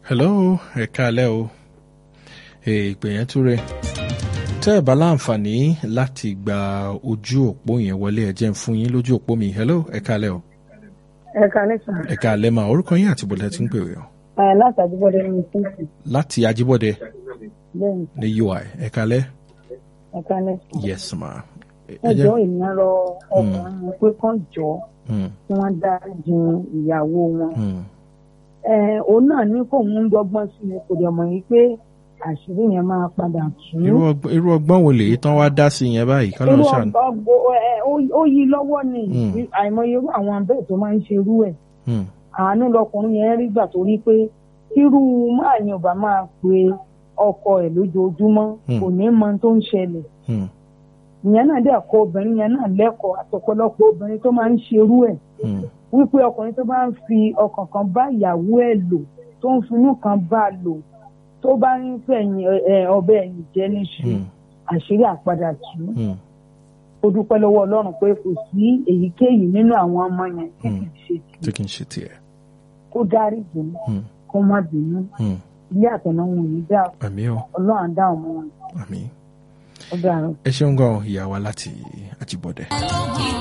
hello ẹ káalẹ́ o ìpè yẹn túre tẹ́ ẹ̀ bá láǹfààní láti gba ojú òpó yẹn wọlé ẹ jẹ́ ń fún yín lójú òpó mi hello ẹ káalẹ́ o ẹ kalẹ sàn. ẹ káalẹ́ mà orúkọ yín àti bọ̀dẹ̀ tí ń pè wẹ̀ ọ́ ẹ láti àdúgbòde ní sísì láti ajíbọ̀dẹ bẹ́ẹ̀ni ní ui ẹ káalẹ́ ẹ kalẹ sàn. yes ma ẹ jọ ènìyàn rọ ọkùnrin yẹn pé kán jọ Mm, kí wọn dá jin ìyàwó wọn. mm, ẹ òun náà ní kóun ń dọ́gbọ́n sí i kò dẹ̀ mọ̀ yìí pé àṣírí yẹn máa padà tú. irú ọgbọ́n- irú ọgbọ́n wo lèyí tán wá dá sí yẹn báyìí kọ́ ló irú ń ṣàánú. ọgbọ ẹ ó- ó yí lọ́wọ́ ni Mm. àìmọye irú àwọn abẹ́ẹ̀ tó máa ń ṣe irú ẹ̀ Mm, àánú lọkùnrin yẹn rí gbà torí pé irú máa yan ò bá máa pe ọkọ ẹ̀ lójoojúmọ́ Mm. kò ní mọ ohun tó ń ṣẹlẹ̀ mm, ìyẹn náà dẹ̀ kọ́ obìnrin yẹn náà lẹ́kọ̀ọ́ àtọ̀pọ̀lọpọ̀ obìnrin tó máa ń ṣerú ẹ̀ mm, wípé ọkùnrin tó bá ń fi ọkàn kan bá ìyàwó ẹ̀ lò tó ń finú kan bá a lò tó bá ń fẹ̀yìn ẹ, ọbẹ̀ ẹ̀yìn jẹ́ níṣu mm, àṣírí àpadà tù ú mm, ó dúpẹ́ lọ́wọ́ ọlọ́run pé kò sí èyíkéyìí nínú àwọn ọmọ yẹn tí Mm. kì í ṣe tí tì kì í ṣe tiẹ̀. kó dárí jùlọ Mm, kó má bínú mm, ilé àtọ̀nà wọn ò ní dá àmì o ọlọ́run á dá ọmọ wọn àmì ó dára. ẹ ṣeun gan ìyá wa láti ajíbọ̀dẹ.